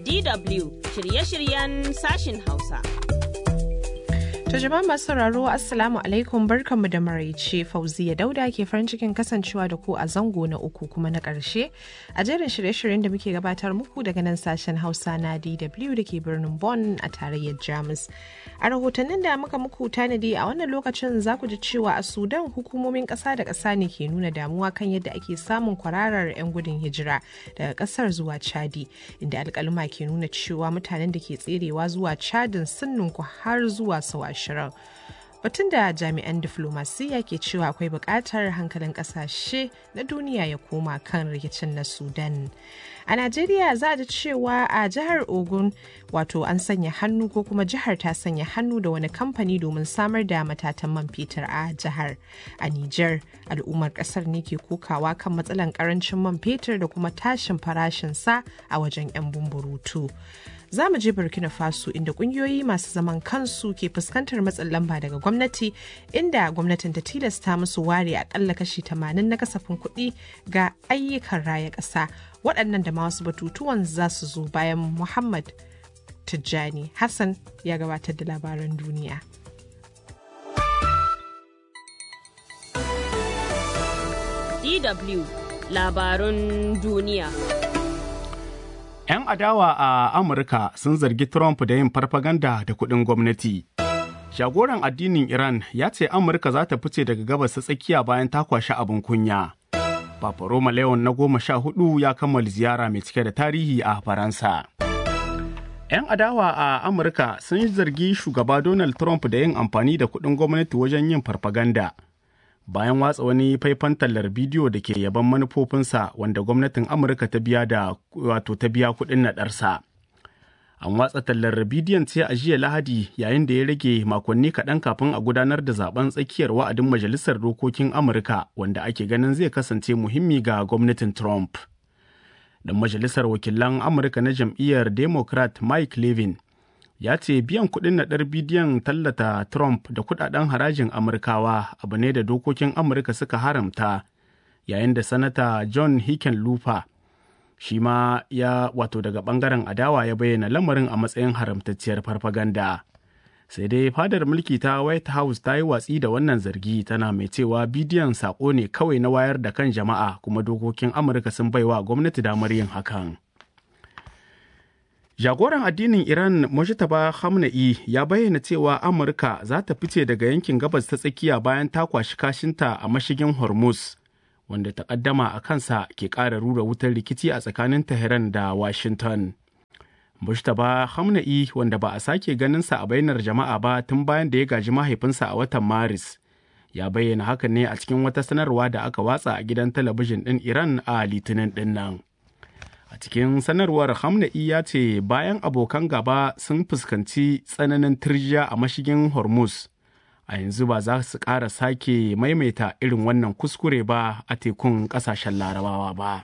DW shirye-shiryen sashin Hausa. To jama'a masu sauraro Assalamu alaikum barkanmu da maraice Fauziya Dauda ke farin cikin kasancewa da ku a zango na uku kuma na ƙarshe a jerin shirye-shiryen da muke gabatar muku daga nan sashen Hausa na DW da ke birnin Bonn a tarayyar Jamus. A rahotannin da muka muku tanadi a wannan lokacin za ku ji cewa a Sudan hukumomin ƙasa da ƙasa ne ke nuna damuwa kan yadda ake samun kwararar 'yan gudun hijira daga ƙasar zuwa Chadi inda alƙaluma ke nuna cewa mutanen da ke tserewa zuwa Chadin sun ninku har zuwa sau ashirin. Batun da jami'an diflomasiyya ke cewa akwai buƙatar hankalin ƙasashe na duniya ya koma kan rikicin na Sudan. A Najeriya za a ji cewa a jihar Ogun wato an sanya hannu ko kuma jihar ta sanya hannu da wani kamfani domin samar da matatan man fetur a jihar. A Nijar, al'ummar ƙasar ne ke kokawa kan matsalan ƙarancin man fetur da kuma tashin farashinsa a wajen 'yan bumburutu. za mu je burkina faso inda kungiyoyi masu zaman kansu ke fuskantar matsin lamba daga gwamnati inda gwamnatin ta tilasta musu ware akalla kashi 80 na kasafin kuɗi ga ayyukan raya ƙasa waɗannan da ma wasu batutuwan za su zo bayan muhammad tijjani hassan ya gabatar da labaran duniya DW labarun duniya. 'Yan adawa a Amurka sun zargi Trump da yin farfaganda da kuɗin gwamnati. Shagoran addinin Iran ya ce Amurka za ta fice daga gabas ta tsakiya bayan ta kwashi abin kunya. Papa Roma Leon na goma sha hudu ya kammala ziyara mai cike da tarihi a Faransa. 'Yan adawa a Amurka sun zargi shugaba Donald Trump da yin amfani da kuɗin gwamnati wajen yin farfaganda. bayan watsa wani faifan tallar bidiyo da ke yaban manufofinsa wanda gwamnatin amurka ta biya da wato ta biya kuɗin naɗarsa an watsa tallar bidiyon ce a jiya lahadi yayin da ya rage makonni kaɗan kafin a gudanar da zaben tsakiyar wa'adin majalisar dokokin amurka wanda ake ganin zai kasance muhimmi ga gwamnatin trump dan majalisar wakilan amurka na jam'iyyar democrat mike levin ya ce biyan kuɗin naɗar bidiyon tallata Trump da kuɗaɗen harajin Amurkawa abu ne da dokokin Amurka suka haramta yayin da Sanata John Hickenlooper shi ma ya wato daga ɓangaren adawa ya bayyana lamarin a matsayin haramtacciyar farfaganda. Sai dai fadar mulki ta White House ta yi watsi da wannan zargi tana mai cewa bidiyon saƙo ne kawai na wayar da kan jama'a kuma dokokin Amurka sun baiwa gwamnati damar yin hakan. Jagoran addinin Iran Mojtaba Khamenei ya bayyana cewa Amurka za ta fice daga yankin gabas ta tsakiya bayan ta kwashi kashinta a mashigin Hormuz, wanda takaddama a kansa ke ƙara rura wutar rikici a tsakanin Tehran da Washington. Mojtaba Khamenei wanda ba a sake ganinsa a bainar jama'a ba tun bayan da ya gaji mahaifinsa a watan Maris, ya bayyana hakan ne a cikin wata sanarwa da aka watsa a gidan talabijin ɗin Iran a Litinin ɗin nan. A cikin sanarwar Hamna'i ya ce bayan abokan gaba sun fuskanci tsananin turjiya a mashigin Hormuz, a yanzu ba za su ƙara sake maimaita irin wannan kuskure ba a tekun ƙasashen larabawa ba.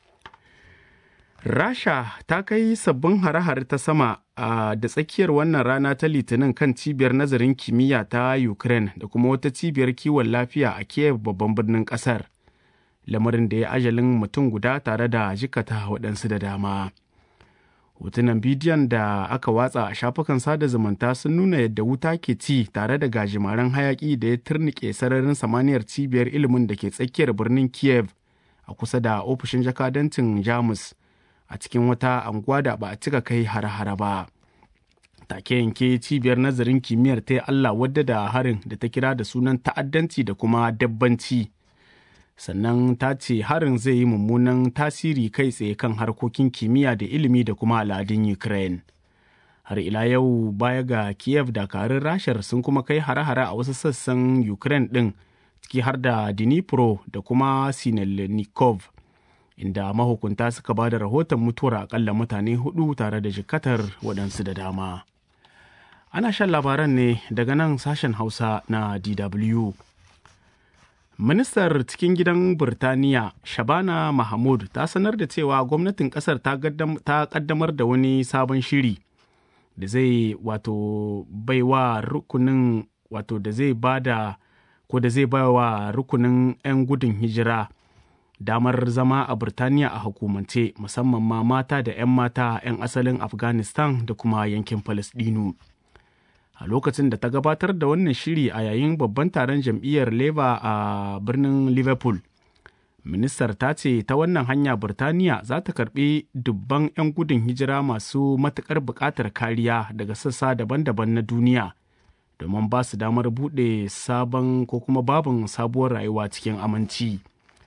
Rasha ta kai sabbin hare-hare ta sama a da tsakiyar wannan rana ta litinin kan cibiyar nazarin kimiyya ta Ukraine da kuma wata cibiyar kiwon lafiya a Kiev babban birnin ƙasar. lamarin da ya ajalin mutum guda tare da jikata waɗansu da dama. Hotunan bidiyon da aka watsa a shafukan sada zumunta sun nuna yadda wuta ke ci tare da gajimaren hayaƙi da ya turnike sararin samaniyar cibiyar ilimin da ke tsakiyar birnin Kiev a kusa da ofishin jakadancin Jamus a cikin wata anguwa da ba a cika kai hare-hare ba. Take yanke cibiyar nazarin kimiyyar ta Allah wadda da harin da ta kira da sunan ta'addanci da kuma dabbanci. sannan ta ce harin zai yi mummunan tasiri kai tsaye kan harkokin kimiyya da ilimi da kuma al'adun ukraine har ila yau baya ga kiev dakarun rashar sun kuma kai hare-hare a wasu sassan ukraine ɗin ciki har da dnipro da kuma sinelnikov inda mahukunta suka ba da rahoton mutuwar akalla mutane hudu tare da jikatar waɗansu da dama ana shan labaran ne daga nan sashen hausa na dw Ministar cikin gidan Birtaniya Shabana Mahmud ta sanar da cewa gwamnatin kasar ta kaddamar da wani sabon shiri da zai wato baiwa rukunin wato da zai bada ko da zai baiwa rukunin 'yan gudun hijira damar zama a Birtaniya a hukumance musamman ma mata da 'yan mata 'yan asalin Afghanistan da kuma yankin Falasɗinu. A lokacin da ta gabatar da wannan shiri a yayin babban taron jam'iyyar Labour a birnin Liverpool, ministar ta ce ta wannan hanya Birtaniya za ta karbi dubban 'yan gudun hijira masu matuƙar buƙatar kariya daga sassa daban-daban na duniya domin ba su damar buɗe sabon ko kuma babin sabuwar rayuwa cikin aminci.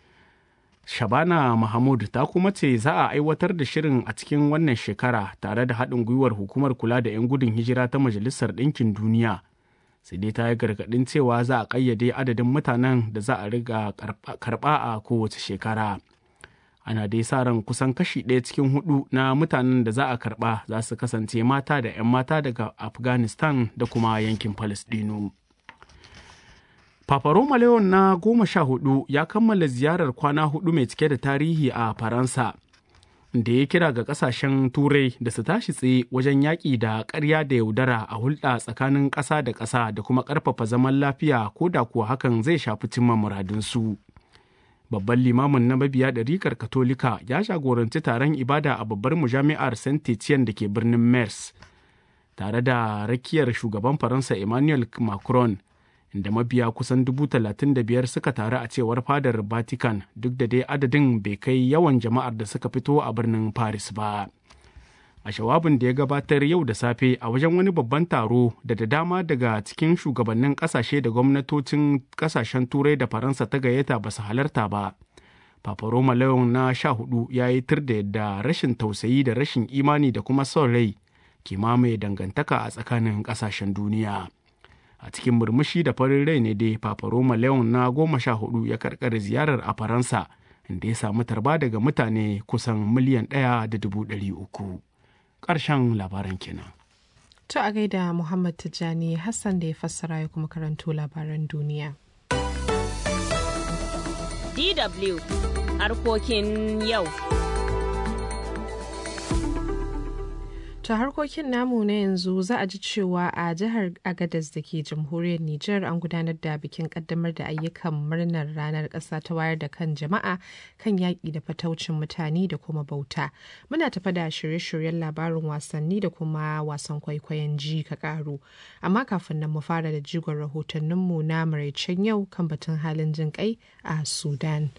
Shabana Mahmud ta kuma ce za a aiwatar da shirin a cikin wannan shekara tare da haɗin gwiwar hukumar kula da 'yan gudun hijira ta Majalisar Ɗinkin Duniya. Sai dai ta yi gargaɗin cewa za a ƙayyade adadin mutanen da za a riga karɓa a kowace shekara. Ana dai sa ran kusan kashi ɗaya cikin hudu na mutanen da za a karɓa za su kasance mata da 'yan mata daga Afghanistan da kuma yankin Falasɗinu. Papa Roma Leon na goma sha hudu ya kammala ziyarar kwana hudu mai cike da tarihi a Faransa, da ya kira ga kasashen Turai da su tashi tsaye wajen yaƙi da ƙarya da yaudara a hulɗa tsakanin ƙasa da ƙasa da kuma ƙarfafa zaman lafiya ko da kuwa hakan zai shafi cimma muradunsu. Babban limamin na mabiya ɗarikar Katolika ya jagoranci taron ibada a babbar mujami'ar Saint Etienne da ke birnin Mers, tare da rakiyar shugaban Faransa Emmanuel Macron. inda mabiya kusan dubu talatin da biyar suka taru a cewar fadar vatican duk da dai adadin bai kai yawan jama'ar da suka fito a birnin paris ba a shawabin da ya gabatar yau da safe a wajen wani babban taro da da dama daga cikin shugabannin kasashe da gwamnatocin kasashen turai da faransa ta gayyata ba su halarta ba Papa Roma Leon na sha hudu ya yi tir da yadda rashin tausayi da rashin imani da kuma son rai ke mamaye dangantaka a tsakanin kasashen duniya. a cikin murmushi da farin rai ne dai Papa Roma Leon na goma sha hudu ya karkare ziyarar a Faransa inda ya samu tarba daga mutane kusan miliyan ɗaya da dubu ɗari uku. Ƙarshen labaran kenan. To a gaida Muhammad Tijjani Hassan da ya fassara ya kuma karanto labaran duniya. DW harkokin yau. To harkokin namu na yanzu za a ji cewa a jihar Agadez da ke jamhuriyar Nijar an gudanar da bikin kaddamar da ayyukan murnar ranar ƙasa ta wayar da kan jama'a kan yaƙi da fataucin mutane da kuma bauta. Muna tafa da shirye-shiryen labarin wasanni da kuma wasan kwaikwayon ji ka ƙaru. Amma kafin nan mu fara da jigon rahotanninmu na maraicen yau kan batun halin jin kai a Sudan.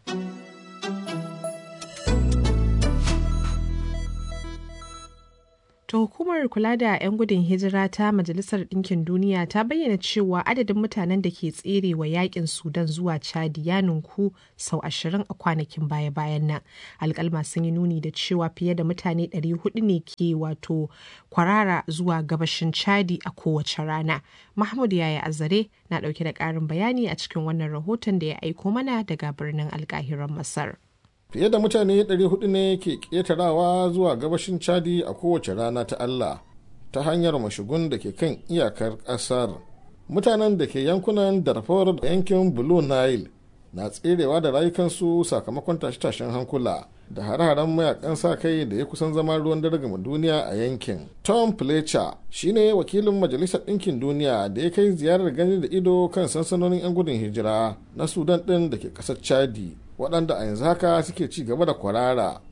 To hukumar kula da 'yan gudun hijira ta Majalisar Ɗinkin Duniya ta bayyana cewa adadin mutanen da ke tsere wa yakin Sudan zuwa Chadi ya ninku sau ashirin a kwanakin baya-bayan nan. Alƙalma sun yi nuni da cewa fiye da mutane 400 ne ke wato kwarara zuwa gabashin Chadi a kowace rana. Mahmud Yaya Azare na ɗauke da ƙarin bayani a cikin wannan rahoton da ya aiko mana daga birnin alƙahiran Masar. fiye da mutane 400 ne ke ƙetarawa zuwa gabashin chadi a kowace rana ta allah ta hanyar mashigun da ke kan iyakar ƙasar mutanen da ke yankunan darfur da yankin blue nile na tserewa da rayukansu sakamakon tashe-tashen hankula da hare-haren mayakan sa kai da ya kusan zama ruwan dare gama duniya a yankin tom fletcher shine wakilin majalisar ɗinkin duniya da ya kai ziyarar gani da ido kan sansanonin 'yan gudun hijira na sudan ɗin da ke ƙasar chadi waɗanda a yanzu haka suke ci gaba da kwarara.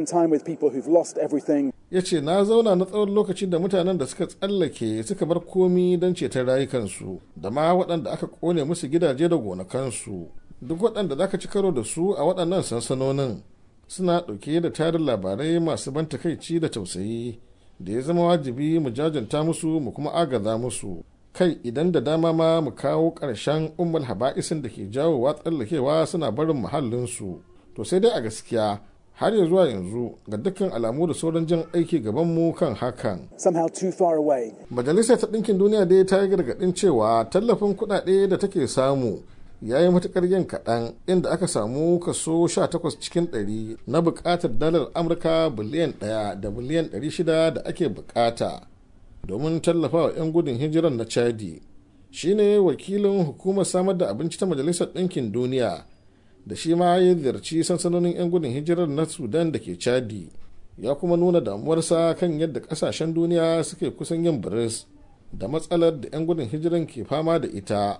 Ya ce na zauna na tsawon lokacin da mutanen da suka tsallake suka bar komi don ceton rayukansu da ma waɗanda aka ƙone musu gidaje da gonakansu. Duk waɗanda za ka ci karo da su a waɗannan sansanonin suna ɗauke da tarin labarai masu ban takaici da tausayi da ya zama wajibi mu jajanta musu mu kuma agaza musu. kai idan da dama ma mu kawo ƙarshen ummul haba'isin da ke jawowa tsallakewa suna barin muhallinsu to sai dai a gaskiya har ya zuwa yanzu ga dukkan alamu da sauran jan aiki gabanmu kan hakan. Majalisar ta ɗinkin duniya dai ta yi gargaɗin cewa tallafin kuɗaɗe da take samu ya yi matuƙar yin kaɗan inda aka samu kaso 18 cikin 100 na buƙatar dalar Amurka biliyan 1 da biliyan 600 da ake buƙata. domin tallafawa 'yan gudun hijirar na chadi shine wakilin hukumar samar da abinci ta majalisar ɗinkin duniya da shi ma ya ziyarci sansanonin 'yan gudun hijirar na sudan da ke chadi ya kuma nuna damuwarsa kan yadda ƙasashen duniya suke kusan yin biris da matsalar da 'yan gudun hijiran ke fama da ita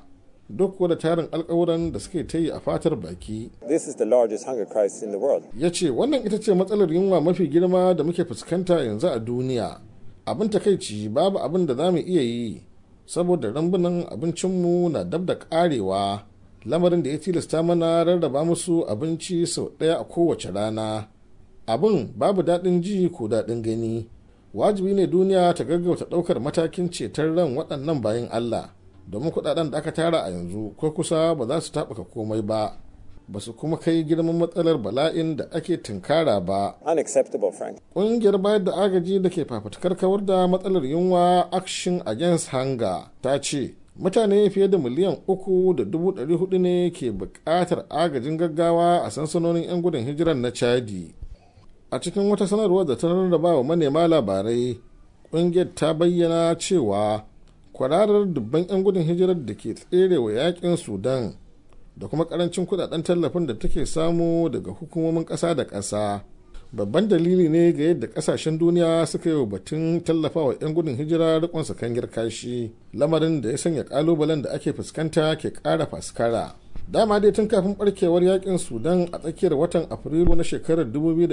duk da tarin alkawuran da suke ta yi a fatar baki. This is the largest hunger crisis in the world. Ya ce wannan ita ce matsalar yunwa mafi girma da muke fuskanta yanzu a duniya. Abin takaici babu abin da za mu iya yi saboda rambunan abincinmu na dab da karewa lamarin da ya tilasta mana rarraba musu abinci sau ɗaya a kowace rana. Abin babu daɗin ji ko daɗin gani. Wajibi ne duniya ta gaggauta ɗaukar matakin ceton ran waɗannan bayan Allah. domin kudaden da aka tara a yanzu ko kusa ba za su taɓuka komai ba ba su kuma kai girman matsalar bala'in da ake tunkara ba Unacceptable, Frank. ƙungiyar bayar da agaji da ke fafutukar kawar da matsalar yunwa action against hunger ta ce mutane fiye da miliyan uku da dubu ɗari hudu ne ke buƙatar agajin gaggawa a sansanonin 'yan gudun hijirar na chadi a cikin wata sanarwar da ta rarraba wa manema labarai ƙungiyar ta bayyana cewa kwararar dubban 'yan gudun hijirar da ke tsere wa yakin sudan da kuma karancin kudaden tallafin da take samu daga hukumomin ƙasa da ƙasa babban dalili ne ga yadda ƙasashen duniya suka yi wa batun tallafawa 'yan gudun hijira rikon sakangir kashi lamarin da ya sanya kalubalen da ake fuskanta ke ƙara faskara dama dai tun kafin barkewar yakin sudan a tsakiyar watan afrilu na shekarar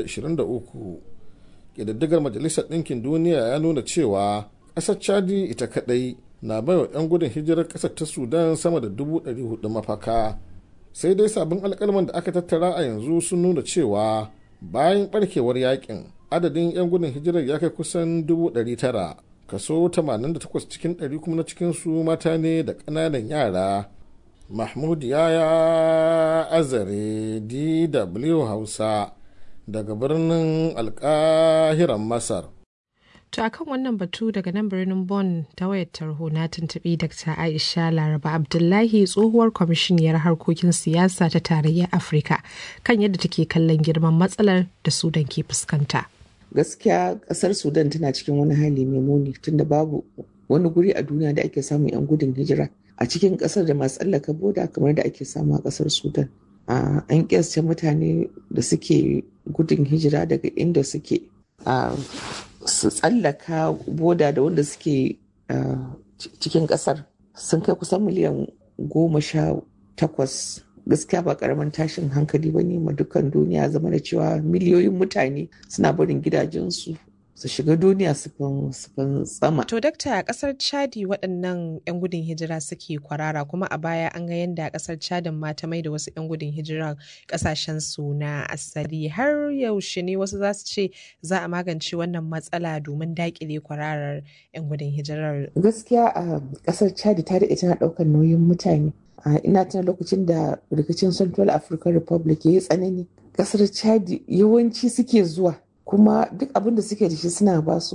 2023 ƙididdigar majalisar ɗinkin duniya ya nuna cewa ƙasar chadi ita kaɗai na baiwa 'yan gudun hijirar ƙasar ta sudan sama da 400 mafaka sai dai sabbin alkalman da aka tattara a yanzu sun nuna cewa bayan barkewar yakin adadin 'yan gudun hijirar ya kai kusan 900 kaso 88 cikin 100 kuma na cikinsu mata ne da ƙananan yara mahmud yaya azare dw hausa daga birnin alkahiran masar To akan wannan batu daga nan birnin Bonn ta wayar tarho na tuntuɓi Dr. Aisha Laraba Abdullahi tsohuwar kwamishiniyar harkokin siyasa ta tarayyar Afirka kan yadda take kallon girman matsalar da Sudan ke fuskanta. Gaskiya kasar Sudan tana cikin wani hali mai muni tunda babu wani guri a duniya da ake samun 'yan gudun hijira a cikin kasar da masu tsallaka boda kamar da ake samu a kasar Sudan. An kiyasta mutane da suke gudun hijira daga inda suke su tsallaka boda da wanda suke cikin kasar sun kai kusan miliyan goma sha takwas gaskiya ba karamin tashin hankali ba ne ma dukkan duniya zama da cewa miliyoyin mutane suna barin gidajensu su shiga duniya su fin tsama. To dakta a kasar Chadi waɗannan 'yan gudun hijira suke kwarara kuma a baya an ga yadda kasar Chadin ma ta mai da wasu 'yan gudun hijira kasashen su na asali har yaushe ne wasu za su ce za a magance wannan matsala domin daƙile kwararar 'yan gudun hijirar. Gaskiya a kasar Chadi ta daɗe tana ɗaukar nauyin mutane. ina tuna lokacin da rikicin Central African Republic ya yi tsanani. Kasar Chadi yawanci suke zuwa kuma duk abin da suke da shi suna basu